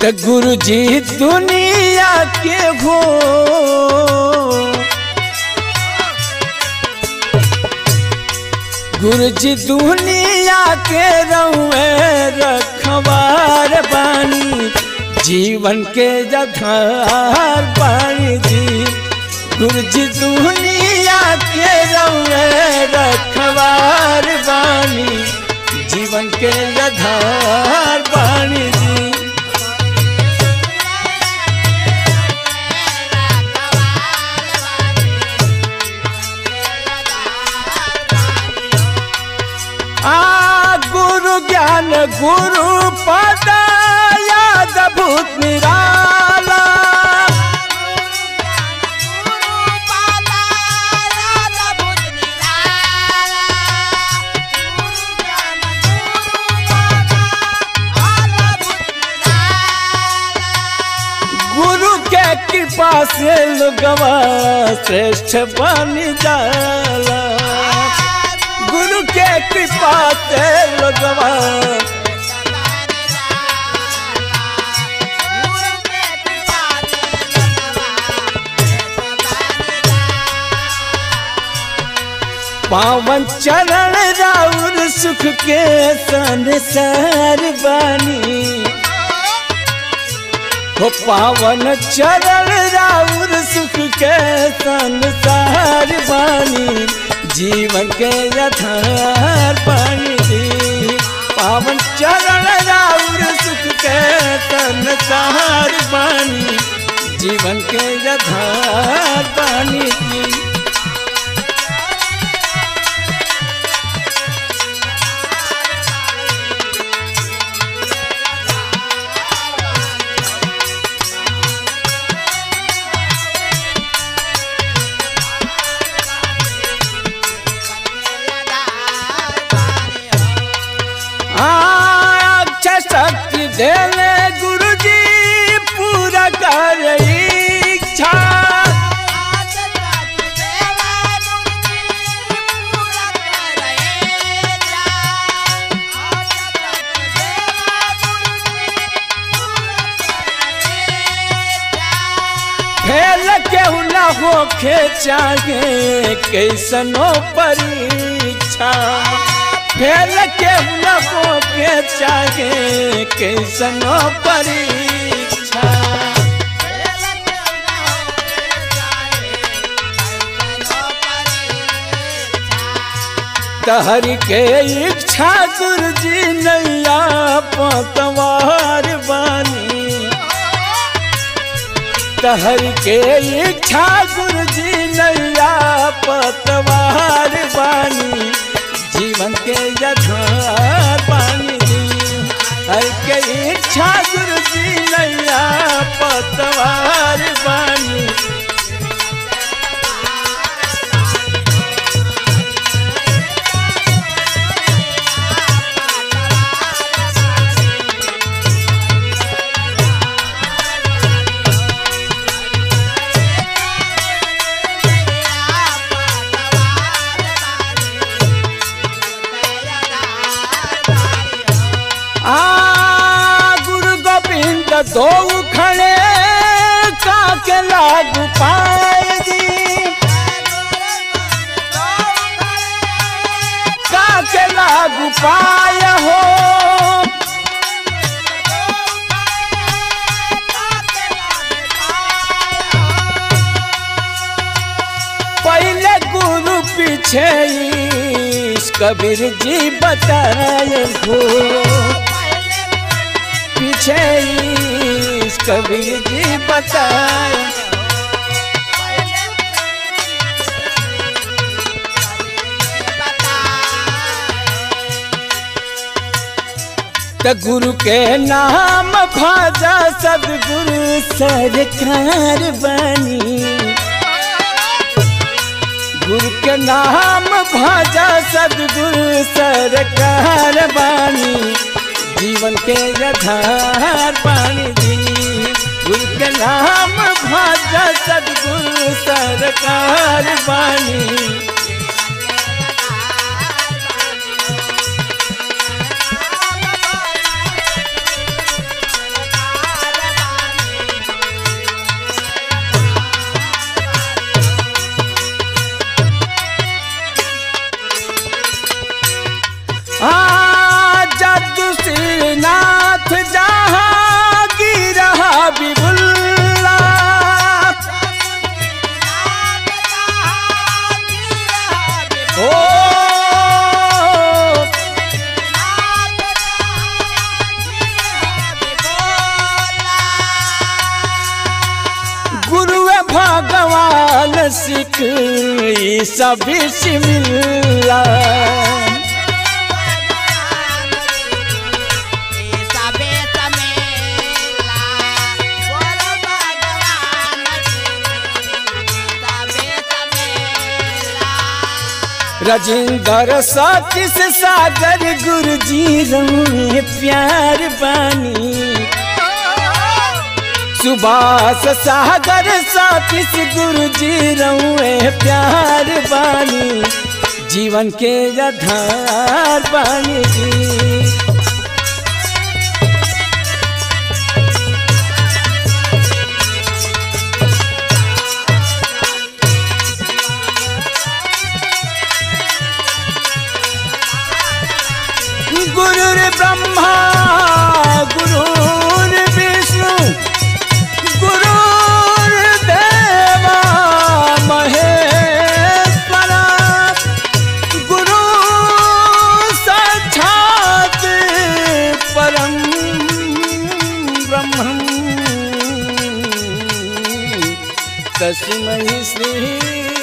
त गुरु जी दुनिया के हो गुरु जी दुनिया के रउए रखवार बानी जीवन के जधार बानी जी गुरु जी दुनिया के रउए रखवार बानी जीवन के जधार बानी जी आ गुरु ज्ञान गुरु पद याद भूत निराला गुरु के कृपा से लोगवा श्रेष्ठ बन जाला गुरु के कृपा से लोगवा पावन चरण राउर सुख के संसार बानी हो पावन चरण राउर सुख के संसार बानी जीवन के यथार पानी दी पावन चरण राउर सुख के संसार बानी जीवन के यथार पानी दी अच्छा शक्ति देले गुरु जी पूरा कर इच्छा फेल केहू न होखे चाहे कैसनो परीक्षा फेल केहू न होखे चाहे कैसनो परीक्षा तहर के इच्छा गुरु जी नैया पतवार बानी तहर के इच्छा गुरु जी नैया पतवार बानी जीवन के यथार पानी दी हर के इच्छा गुरु जी नैया पतवार बानी आ गुरु गोविंद दो खड़े काके लागू पाएगी काके लागू पाए हो पहले गुरु पीछे ईश कबीर जी बताए हो पीछे ईश कबीर जी बताए त गुरु के नाम भाजा सदगुरु सरकार बनी गुरु के नाम भाजा सदगुरु सरकार बानी जीवन के आधार पानी दी गुरु के नाम भाजा सदगुरु सरकार बानी आशिक ई सब मिला राजेंद्र सतीश सागर गुरु जी रंगे प्यार बानी सुभाष सागर सतीश गुरु जी रंगे प्यार बानी जीवन के आधार बानी जी गुरुर ब्रह्मा गुरुर विष्णु गुरुर देवा महेश्वरा गुरु साक्षात परम ब्रह्म तस्मै श्री